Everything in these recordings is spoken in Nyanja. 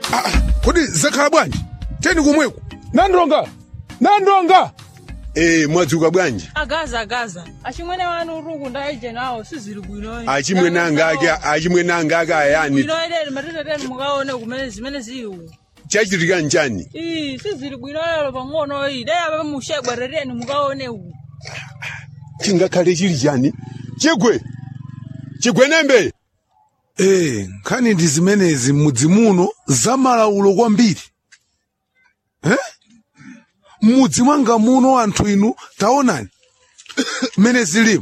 kodi zakhala bwanji teni kumweko nandonga nandonga Eh, mwadzuka bwanji agaza agaza achimwene wanu uruku ndaije nawo sizili bwinoyi achimwene anga ake achimwene anga ake ayani bwinoyeleni matiteteni mukaone kumene zimene ziwu chachitika nchani ii sizili bwinoyelo pang'onoyi dayapa mushegwerereni mukaone uku chingakhale chili chani chigwe chigwenembe Eh, nkhani ndi zimenezi m'mudzi muno zamalaulo kwambiri eh? m'mudzi mwanga muno anthu inu taonani mmene zilimu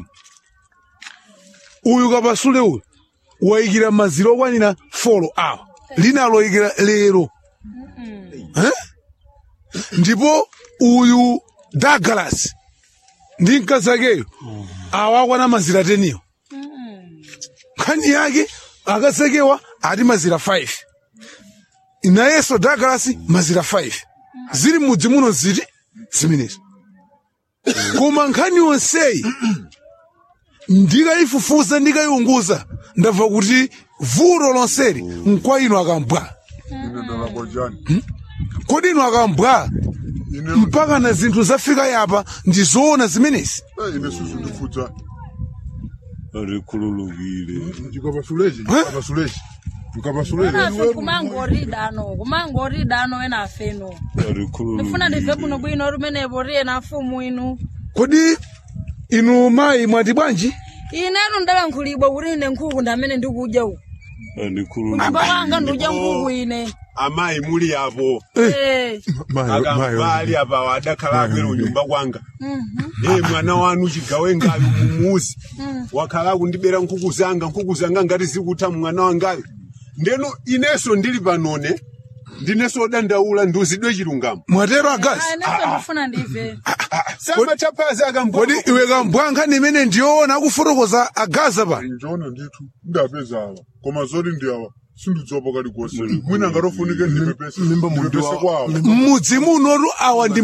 uyu kapasule uyu wayikira maziro okwanira folo awa lina aloyikira lero eh? ndipo uyu Douglas ndi mkazi akeyo awa akwana mazira teniyo nkhani yake akasekewa ati mazira 5 nayenso Douglas mazira 5 zili mudzi muno ziti zimenezi koma nkhani yonseyi ndikayifufuza ndikayiunguza ndamva kuti vuto lonseli nkwa inu akambwa ine ndalakwa chani kodi inu akambwa ine mpaka na zinthu zafika yapa ndi zoona zimenezi Eh, ine susu ndifutsa rikhululukile ndikapasulechi ndikapasulechi ndikapasulechi nafe kumangoridano kumangoridano enafeno ndifuna ndive bwino bwino lumenepo riye na mfumu inu kodi inu mayi mwati bwanji inetu ndalankhulibwa kuti ine nkhuku ndamene ndikudya uku kunyumba kwanga ndikudya nkhuku ine amayi muli apo Eh. akambali apa adakhala akwera unyumba kwanga e mwana wanu chigawe ngayo mumuzi wakhala kundibera nkhuku zanga nkhuku zanga ngati zikutha mwana wangayo ndeno inenso ndili panone ndinenso odandaula ndiuzidwe chilungamo mwatero agazi Ah, ineso ndifuna ndive samachaphazi akambwa kodi iwe kambwa nkhani imene ndiyoona akufotokoza agaza pa njoona ndithu ndapeza awa koma zoti ndi awa sindidzopa kalikonse mwina ngatofunike ndipepese ndipepese kwawo m'mudzi munotu awa ndi